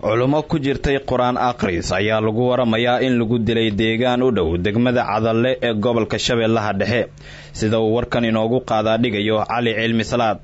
culummo ku jirtay qur-aan akhris ayaa lagu waramayaa in lagu dilay deegaan u dhow degmada cadalle ee gobolka shabeellaha dhexe sida uu warkan inoogu qaadaa dhigayo cali cilmi salaad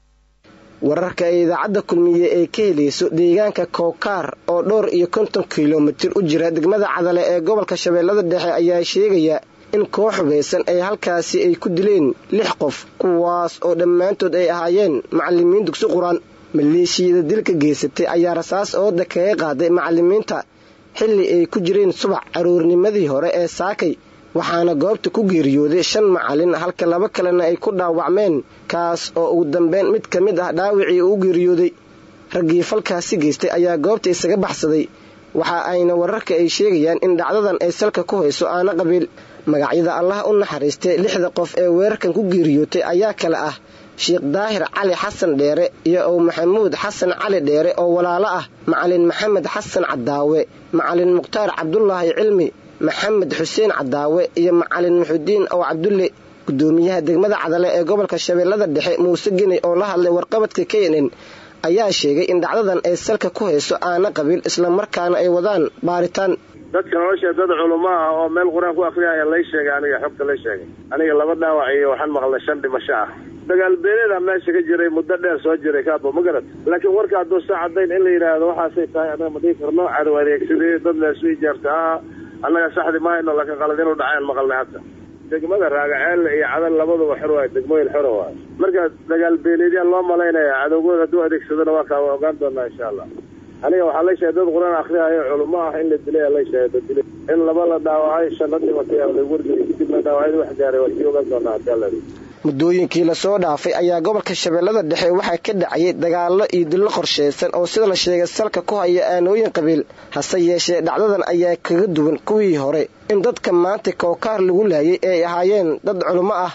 wararka ay idaacadda kulmiye ee ka helayso deegaanka kookaar oo dhowr iyo konton kilomitir u jira degmada cadale ee gobolka shabeellada dhexe ayaa sheegaya in koox hubaysan ay halkaasi ay ku dileen lix qof kuwaas oo dhammaantood ay ahaayeen macallimiin dugsi qur-aan maleeshiyada dilka geysatay ayaa rasaas ooda kaga qaaday macallimiinta xilli ay ku jireen subax caruurnimadii hore ee saakay waxaana goobta ku geeriyooday shan macallin halka laba kalena ay ku dhaawacmeen kaas oo ugu dambeyn mid ka mid ah dhaawicii uu geeriyooday raggii falkaasi geystay ayaa goobta isaga baxsaday waxa ayna wararka ay sheegayaan in dhacdadan ay salka ku hayso aana qabiil magacyada allah u naxariistay lixda qof ee weerarkan ku geeriyootay ayaa kale ah sheekh daahir cali xasan dheere iyo ow maxamuud xasan cali dheere oo walaalo ah macalin maxamed xasan cadaawe macalin mukhtaar cabdulaahi cilmi maxamed xuseen cadaawe iyo macalin muxudiin ow cabdulle gudoomiyaha degmada cadale ee gobolka shabeellada dhexe muuse geney oo la hadlay warqabadka k n n ayaa sheegay in dhacdadan ay salka ku hayso aana qabiil islamarkaana ay wadaan baaritaan dadka nolosha dad culummo ah oo meel qur-aan ku akriyaya lay sheegay aniga xogta lay sheegay aniga laba dhaawac iyo waxaan maqlay shan dhimasho ah dagaal beeleeda meesha ka jiray muddo dheer soo jiray kaabo ma garad laakiin warka hadduu saa cadayn in la yidhaahdo waxaasay tahay anaga ma dhihi karno cadow adeegsadee dad leesu ijaarta ah annaga saxdi mahayno laakiin qalad inuu dhacayaan maqalnay hadda degmada raagaceelle iyo cadal labaduba xor waayo degmooyin xora waayo marka dagaal beeleedyaa loo malaynaya cadowgooda hadduu adeegsadona waa kaa ogaan doonaa insha allah aniga waxaa la sheegay dad qur-aan akriyayo culummo ah in la dilay la sheegay dad dilay in laba la dhaawacay shan la dhimatay aa la wargelay kadibna dhaawacyada wax gaaray waa sii ogaan doonaa hadii alla muddooyinkii lasoo dhaafay ayaa gobolka shabeellada dhexe waxaa ka dhacayay dagaallo iyo dillo qorshaysan oo sida la sheegay salka ku haya aanooyin qabiil hase yeeshee dhacdadan ayaa kaga duwan kuwii hore in dadka maanta kookaar lagu laayay ay ahaayeen dad culummo ah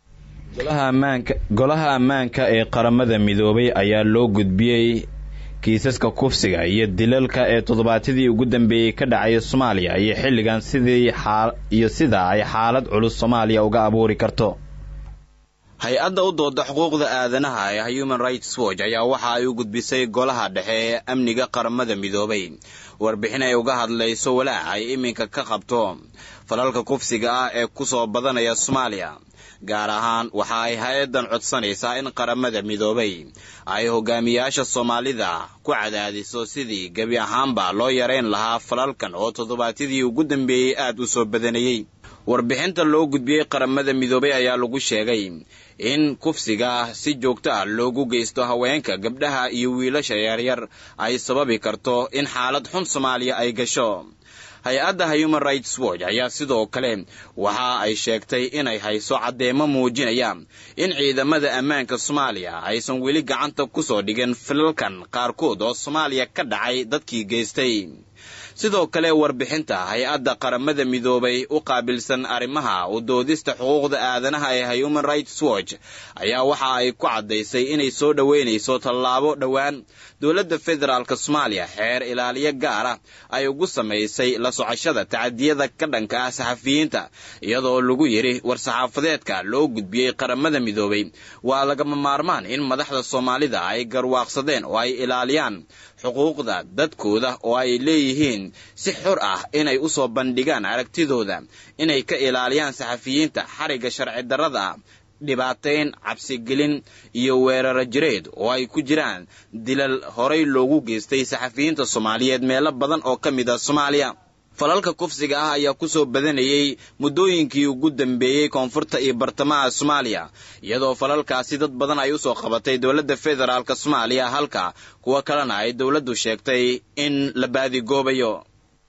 golaha ammaanka ee qaramada midoobay ayaa loo gudbiyey kiisaska kufsiga iyo dilalka ee toddobaadyadii ugu dambeeyey ka dhacaya soomaaliya iyo xilligan sidii iyo sida ay xaalad culus soomaaliya uga abuuri karto hay-adda u dooda xuquuqda aadanaha ee human rights watch ayaa waxa ay u gudbisay golaha dhexe ee amniga qaramada midoobay warbixin ay uga hadlayso walaac ay iminka ka qabto falalka kufsiga ah ee ku soo badanaya soomaaliya gaar ahaan waxa ay hay-addan codsanaysaa in qaramada midoobay ay hogaamiyaasha soomaalida ku cadaadiso sidii gebi ahaanba loo yarayn lahaa falalkan oo toddobaadyadii ugu dambeeyey aad u soo badanayey warbixinta loo gudbiyey qaramada midoobay ayaa lagu sheegay in kufsiga si joogto ah loogu geysto haweenka gabdhaha iyo wiilasha yaryar ay sababi karto in xaalad xun soomaaliya ay gasho hay-adda human rights watch ayaa sidoo kale waxa ay sheegtay inay hayso caddeemo muujinaya in ciidamada ammaanka soomaaliya aysan weli gacanta ku soo dhigin filalkan qaarkood oo soomaaliya ka dhacay dadkii geystay sidoo kale warbixinta hay-adda qaramada midoobay u qaabilsan arrimaha u doodista xuquuqda aadanaha ee human rights watch ayaa waxa ay ku caddaysay inay soo dhoweynayso tallaabo dhowaan dowladda federaalk soomaaliya xeer ilaaliyo gaara ay ugu samaysay la socoshada tacadiyada ka dhanka ah saxafiyiinta iyadoo lagu yidhi war-saxaafadeedka loo gudbiyey qaramada midoobay waa lagama maarmaan in madaxda soomaalida ay garwaaqsadeen oo ay ilaaliyaan xuquuqda dadkooda oo ay leeyihiin si xor ah inay u soo bandhigaan aragtidooda inay ka ilaaliyaan saxafiyiinta xarigga sharci darrada ah dhibaatayn cabsigelin iyo weeraro jireed oo ay ku jiraan dilal horay loogu geystay saxafiyiinta soomaaliyeed meelo badan oo ka mid ah soomaaliya falalka kufsiga ah ayaa ku soo badanayey muddooyinkii ugu dambeeyey koonfurta iyo bartamaha soomaaliya iyadoo falalkaasi dad badan ay usoo qabatay dowladda federaalk soomaaliya halka kuwo kalena ay dowladdu sheegtay in la baadigoobayo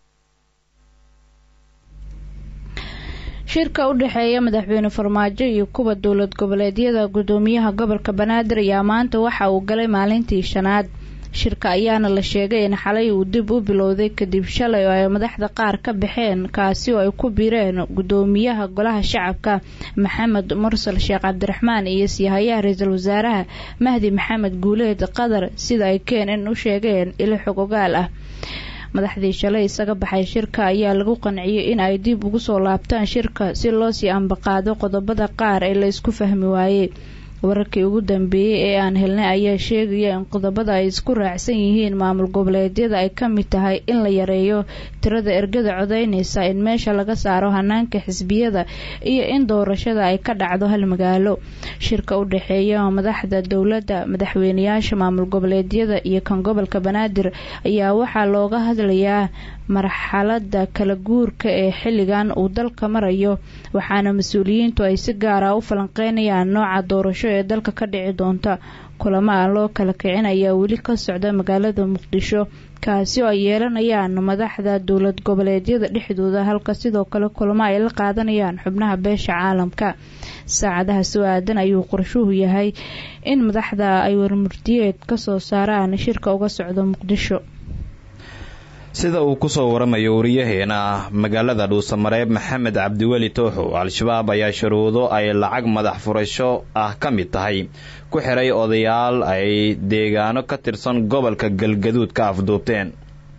shirka u dhexeeya madaxweyne farmaajo iyo kuwa dowlad goboleedyada gudoomiyaha gobolka banaadir ayaa maanta waxa uu galay maalintii shanaad shirka ayaana la sheegay in xalay uu dib u bilowday kadib shalay oo ay madaxda qaar ka baxeen kaasi oo ay ku biireen gudoomiyaha golaha shacabka maxamed mursal sheekh cabdiraxmaan iyo siihayaha ra-iisul wasaaraha mahdi maxamed guuleed qadar sida ay keenn u sheegeen ilo xog ogaal ah madaxdii shalay isaga baxay shirka ayaa lagu qanciyey in ay dib ugu soo laabtaan shirka si loo sii ambaqaado qodobada qaar ee la isku fahmi waayey wararkii ugu dambeeyey ee aan helnay ayaa sheegaya in qodobada ay isku raacsan yihiin maamul goboleedyada ay ka mid tahay in la yareeyo tirada ergada codeynaysa in meesha laga saaro hanaanka xisbiyada iyo in doorashada ay ka dhacdo hal magaalo shirka u dhexeeya madaxda dowladda madaxweyneyaasha maamul goboleedyada iyo kan gobolka banaadir ayaa waxaa looga hadlayaa marxalada kala guurka ee xilligan uu dalka marayo waxaana mas-uuliyiintu ay si gaara u falanqeynayaan nooca doorasho ee dalka ka dhici doonta kulamo aan loo kala kicin ayaa weli ka socda magaalada muqdisho kaasi oo ay yeelanayaan madaxda dowlad goboleedyada dhexdooda halka sidoo kale kulamo ay la qaadanayaan xubnaha beesha caalamka saacadaha soo aadan ayuu qorshuhu yahay in madaxda ay warmurtiyeed kasoo saaraan shirka uga socdo muqdisho sida uu kusoo waramayo wariyaheena magaalada dhuusamareeb maxamed cabdiweli tooxow al-shabaab ayaa shuruudo ay lacag madax furasho ah ka mid tahay ku xiray odayaal ay deegaano ka tirsan gobolka galgaduud ka afduubteen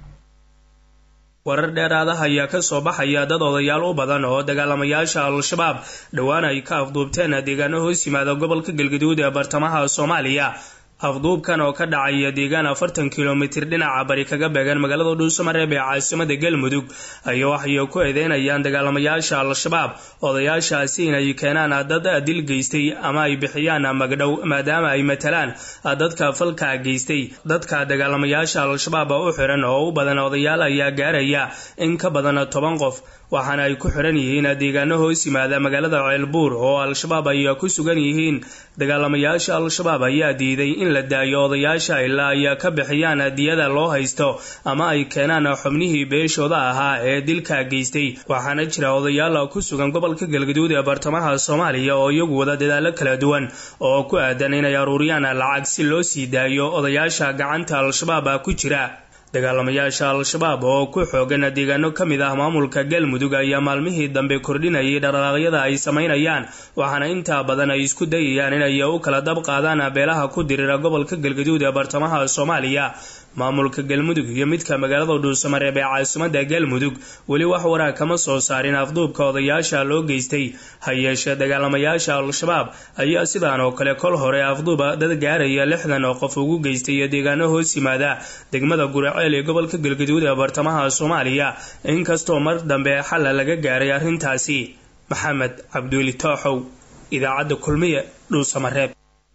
warar dheeraadaha ayaa ka soo baxaya dad odayaal u badan oo dagaalamayaasha al-shabaab dhowaan ay ka afduubteen deegaano hoos yimaada gobolka galgaduud ee bartamaha soomaaliya afduubkan oo ka dhacaya deegaan afartan kilomitir dhinaca bari kaga beegan magaalada dhuusamareeb ee caasimada galmudug ayaa waxay ku eedeynayaan dagaalamayaasha al-shabaab odayaashaasi inay keenaan dad dil geystay ama ay bixiyaan magdhow maadaama ay matalaan dadka falka geystay dadka dagaalamayaasha al-shabaab u xiran oo u badan odayaal ayaa gaaraya in ka badan toban qof waxaana ay ku xiran yihiin deegaano hoos yimaada magaalada ceelbuur oo al-shabaab ay ku sugan yihiin dagaalamayaasha al-shabaab ayaa diiday in la daayo odayaasha ilaa ay ka bixiyaan diyada loo haysto ama ay keenaan xubnihii beeshooda ahaa ee dilka geystay waxaana jira odayaal ku sugan gobolka galgaduud ee bartamaha soomaaliya oo iyagu wada dadaalo kala duwan oo ku aadan inay aruuriyaan lacag si loo sii daayo odayaasha gacanta al-shabaab ku jira dagaalamayaasha al-shabaab oo ku xoogan deegaano ka mid ah maamulka galmudug ayaa maalmihii dambe kordhinayay dhaqdhaqaaqyada ay samaynayaan waxaana intaa badan ay isku dayayaan inay u kala dab qaadaan beelaha ku dirira gobolka galgaduud ee bartamaha soomaaliya maamulka galmudug iyo midka magaalada dhuusamareeb ee caasimada galmudug weli wax waraa kama soo saarin afduubka odayaasha loo geystay ha yeeshee dagaalamayaasha al-shabaab ayaa sidaan oo kale kol hore afduuba dad gaaraya lixdan oo qof ugu geystay deegaano hoos yimaada degmada guraceel ee gobolka galgaduud ee bartamaha soomaaliya inkastoo mar dambe xalla laga gaaray arrintaasi maxamed cabduuli tooxow idaacadda kulmiye dhuusamareeb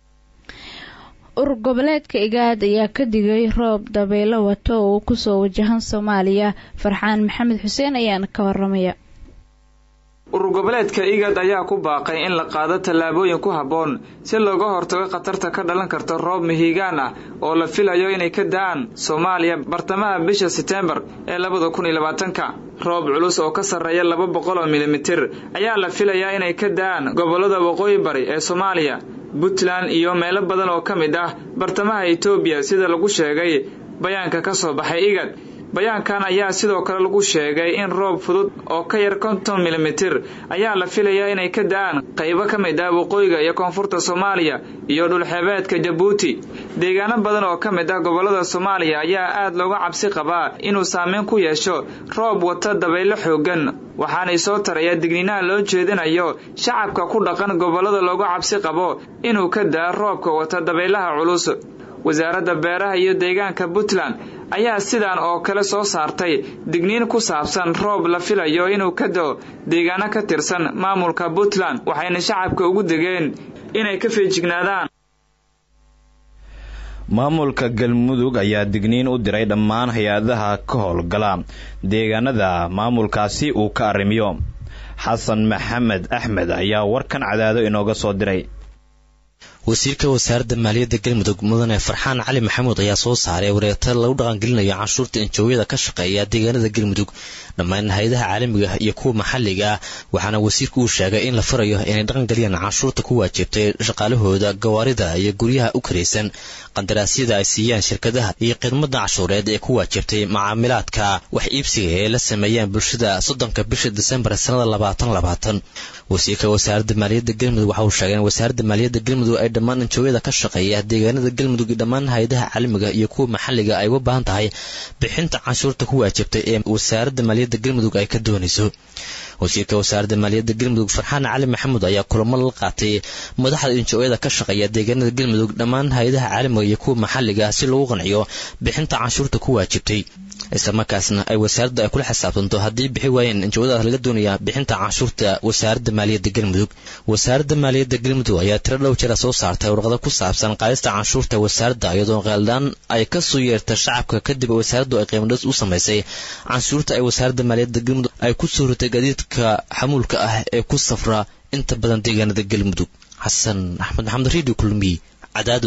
urur goboleedka igaad ayaa ka digay roob dabaylo wato oo uu kusoo wajahan soomaaliya farxaan maxamed xuseen ayaana ka waramaya urur goboleedka igad ayaa ku baaqay in la qaado tallaabooyin ku habboon si looga hortago khatarta ka dhalan karta roob mihigaan ah oo la filayo inay ka da-aan soomaaliya bartamaha bisha seteembar ee labada kun iyo labaatanka roob culus oo ka sarreeya laba boqol oo milimitir ayaa la filayaa inay ka da-aan gobollada waqooyi bari ee soomaaliya puntland iyo meelo badan oo ka mid ah bartamaha etoobiya sida lagu sheegay bayaanka ka soo baxay igad bayaankan ayaa sidoo kale lagu sheegay in roob fudud oo ka yar konton milimitir ayaa la filayaa inay ka da-aan qaybo ka mid ah waqooyiga iyo koonfurta soomaaliya iyo dhulxeebeedka jabuuti deegaano badan oo ka mid ah gobollada soomaaliya ayaa aad looga cabsi qabaa inuu saameyn ku yeesho roob wata dabaylo xooggan waxaanay soo taraya digniinaha loo jeedinayo shacabka ku dhaqan gobollada looga cabsi qabo inuu ka da-a roobka wata dabaylaha culus wasaaradda beeraha iyo deegaanka puntland ayaa sidan oo kale soo saartay digniin ku saabsan roob la filayo inuu ka do deegaano ka tirsan maamulka puntland waxayna shacabka ugu degeen inay ka feejignaadaan maamulka galmudug ayaa digniin u diray dhammaan hay-adaha ka howlgala deegaanada maamulkaasi uu ka arrimiyo xasan maxamed axmed ayaa warkan cadaado inooga soo diray wasiirka wasaaradda maaliyadda galmudug mudane farxaan cali maxamuud ayaa soo saaray wareegta lagu dhaqangelinayo canshuurta injoowyada ka shaqeeya deegaanada galmudug dhammaan hay-adaha caalamiga iyo kuwa maxalliga ah waxaana wasiirku uu sheegay in la farayo inay dhaqangeliyaan canshuurta ku waajibtay shaqaalahooda gawaarida iyo guryaha u karaysan qandaraasyada ay siiyaan shirkadaha iyo khidmada cashuureed ee ku waajibtay macaamilaadka wax iibsiga ee la sameeyaan bulshada soddonka bisha disembar sanada labaatan labaatan wasiirka wasaaradda maaliyadda galmudug waxa uu sheegay in wasaaradda maaliyadda galmudug ay dhammaan anjooyada ka shaqeeya deegaanada galmudug iyo dhammaan hay-adaha caalamiga iyo kuwa maxalliga ay uga baahan tahay bixinta canshuurta ku waajibtay ee wasaaradda maaliyadda galmudug ay ka doonayso wasiirka wasaaradda maaliyadda galmudug farxaan cali maxamuud ayaa kulamo la qaatay madaxda injooyada ka shaqeeya deegaanada galmudug dhammaan hay-adaha caalamiga iyo kuwa maxalliga si lagu qanciyo bixinta canshuurta ku waajibtay islamarkaasna ay wasaaraddu ay kula xisaabtanto haddii bixi waayeen injawadaas laga doonayaa bixinta canshuurta wasaaradda maaliyadda galmudug wasaaradda maaliyadda galmudug ayaa tiro dhow jira soo saartay warqado ku saabsan qaadista canshuurta wasaaradda iyadoo qeeldaan ay kasoo yeerta shacabka kadib wasaaraddu ay qiimadhis u samaysay canshuurta ay wasaaradda maaliyadda galmudug ay ku soo ritay gaadiidka xamuulka ah ee ku safra inta badan deegaanada galmudug xasan axmed maxamed redio kulmiy cadaado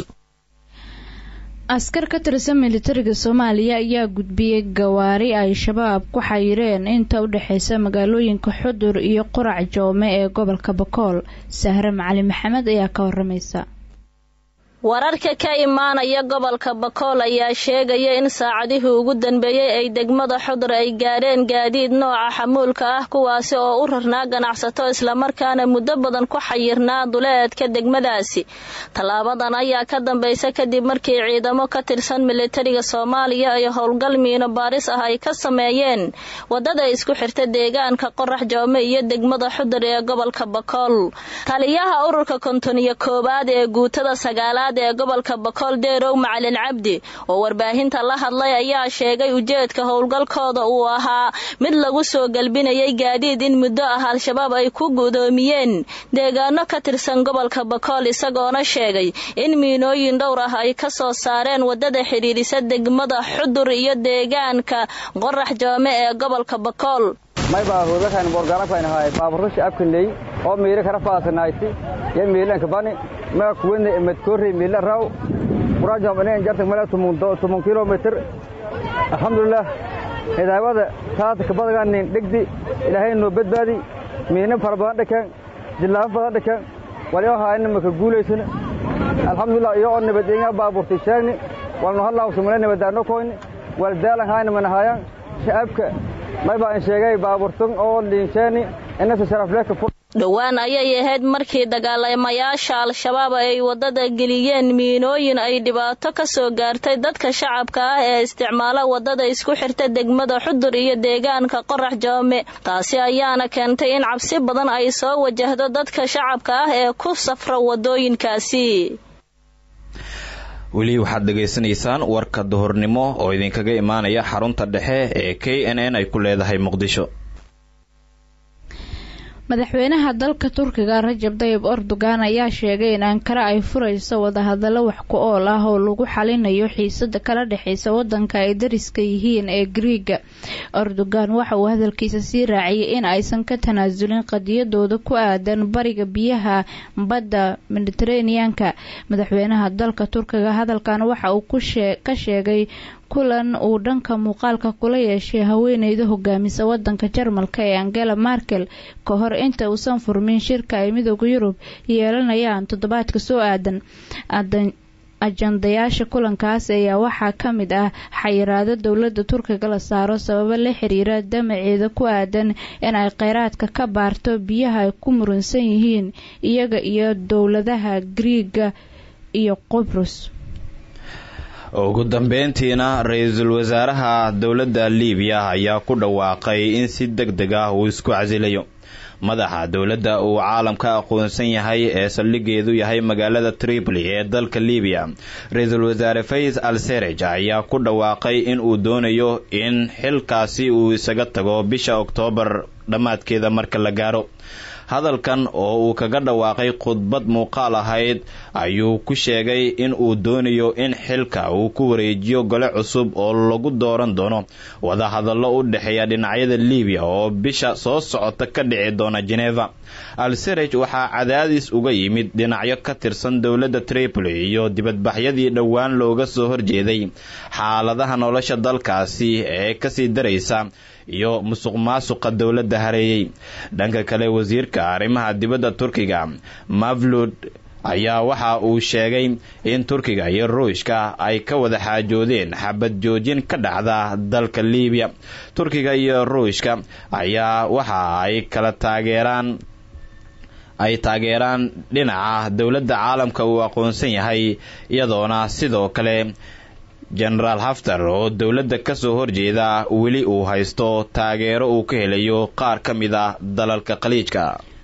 askar ka tirsan militariga soomaaliya ayaa gudbiyey gawaari ay shabaab ku xayireen inta u dhexeysa magaalooyinka xudur iyo qurac joome ee gobolka bakool sahre macali maxamed ayaa ka waramaysa wararka ka imaanaya gobolka bakool ayaa sheegaya in saacadihii ugu dambeeyey ay degmada xudur ay gaadheen gaadiid nooca xamuulka ah kuwaasi oo u rarnaa ganacsato islamarkaana muddo badan ku xayirnaa duleedka degmadaasi tallaabadan ayaa ka dambaysa kadib markii ciidamo ka tirsan militariga soomaaliya iyo howlgal miino baaris ah ay ka sameeyeen wadada isku xirta deegaanka qorax joome iyo degmada xudur ee gobolka bakool taliyaha ururka konton iyo koowaad ee guutada sagaalaad ee gobolka bakool deerow macalin cabdi oo warbaahinta la hadlay ayaa sheegay ujeedka howlgalkooda uu ahaa mid lagu soo galbinayay gaadiid in muddo ah al-shabaab ay ku gudoomiyeen deegaano ka tirsan gobolka bakool isagoona sheegay in miinooyin dhowr ah ay ka soo saareen wadada xidhiidhisa degmada xudur iyo deegaanka qorax joome ee gobolka bakool maybaa hoogakan borgaalakaynahay baaburushi abkanley oo miire kara faasanayti yo miilanka bani maa kuwene emadkoorey miila raw quraajom inen jartag mala tumun kilomitr alxamdulilah hidaawada taata kabadaganin dhegdi ilaahay noo badbaadi miina fara badan dhakaan jillaafo badan dhakaan walyo haayna maka guulaysana alxamdulilah iyo oo nabadeenga baaburtay sheegni walnu halaawsumale nabadaano koyni wal daalan haayna manahaayan shacabka maybaa in sheegay baaburtan oo liinsheeni inasa sharafleka dhowaan ayay ahayd markii dagaalamayaasha al-shabaab ay wadada geliyeen miinooyin ay dhibaato ka soo gaartay dadka shacabka ah ee isticmaala wadada isku xirta degmada xudur iyo deegaanka qorax joome taasi ayaana keentay in cabsi badan ay soo wajahdo dadka shacabka ah ee ku safra wadooyinkaasi weli waxaad dhegaysanaysaan warka duhurnimo oo idinkaga imaanaya xarunta dhexe ee k n n ay ku leedahay muqdisho madaxweynaha dalka turkiga rajab dayib erdogan ayaa sheegay in ankara ay furayso wadahadallo wax ku ool ah oo lagu xalinayo xiisada kala dhexeysa wadanka ay dariska yihiin ee griiga erdogan waxa uu hadalkiisa sii raaciyay in aysan ka tanaasulin qadiyadooda ku aadan bariga biyaha badda mediteraneanka madaxweynaha dalka turkiga hadalkan waxa uu ka sheegay kulan uu dhanka muuqaalka kula yeeshay haweeneyda hogaamisa wadanka jarmalka ee angela markel ka hor inta uusan furmin shirka ay midooda yurub yeelanayaan toddobaadka soo aadan ajandayaasha kulankaas ayaa waxaa ka mid ah xayiraado dowladda turkiga la saaro sababo la xiriira damaceeda ku aadan in ay kheyraadka ka baarto biyaha ay ku muransan yihiin iyaga iyo dowladaha griiga iyo qubrus ugu dambeyntiina ra-iisul wasaaraha dowladda liibiya ayaa ku dhawaaqay in si deg deg ah uu isku casilayo madaxa dowladda uu caalamka aqoonsan yahay ee saldhigeedu yahay magaalada tripoli ee dalka libiya ra-iisul wasaare fays al serej ayaa ku dhawaaqay in uu doonayo in xilkaasi uu isaga tago bisha oktoobar dhammaadkeeda marka la gaaro hadalkan oo uu kaga dhawaaqay khudbad muuqaal ahayd ayuu ku sheegay in uu doonayo in xilka uu ku wareejiyo gole cusub oo lagu dooran doono wadahadallo u dhexeeya dhinacyada libiya oo bisha soo socota ka dhici doona geneva al-serej waxaa cadaadis uga yimid dhinacyo ka tirsan dowladda tripoli iyo dibadbaxyadii dhowaan looga soo horjeeday xaaladaha nolosha dalkaasi ee kasii daraysa iyo musuq maasuqa dowladda hareeyey dhanka kale wasiirka arrimaha dibadda turkiga mavlud ayaa waxa uu sheegay in turkiga iyo ruushka ay ka wada xaajoodeen xabad joojin ka dhacda dalka libiya turkiga iyo ruushka ayaa waxa ay kala taageeraan ay taageeraan dhinaca dowladda caalamka uu aqoonsan yahay iyadoona sidoo kale jenaraal haftar oo dowladda kasoo horjeeda weli uu haysto taageero uu ka helayo qaar ka mid ah dalalka khaliijka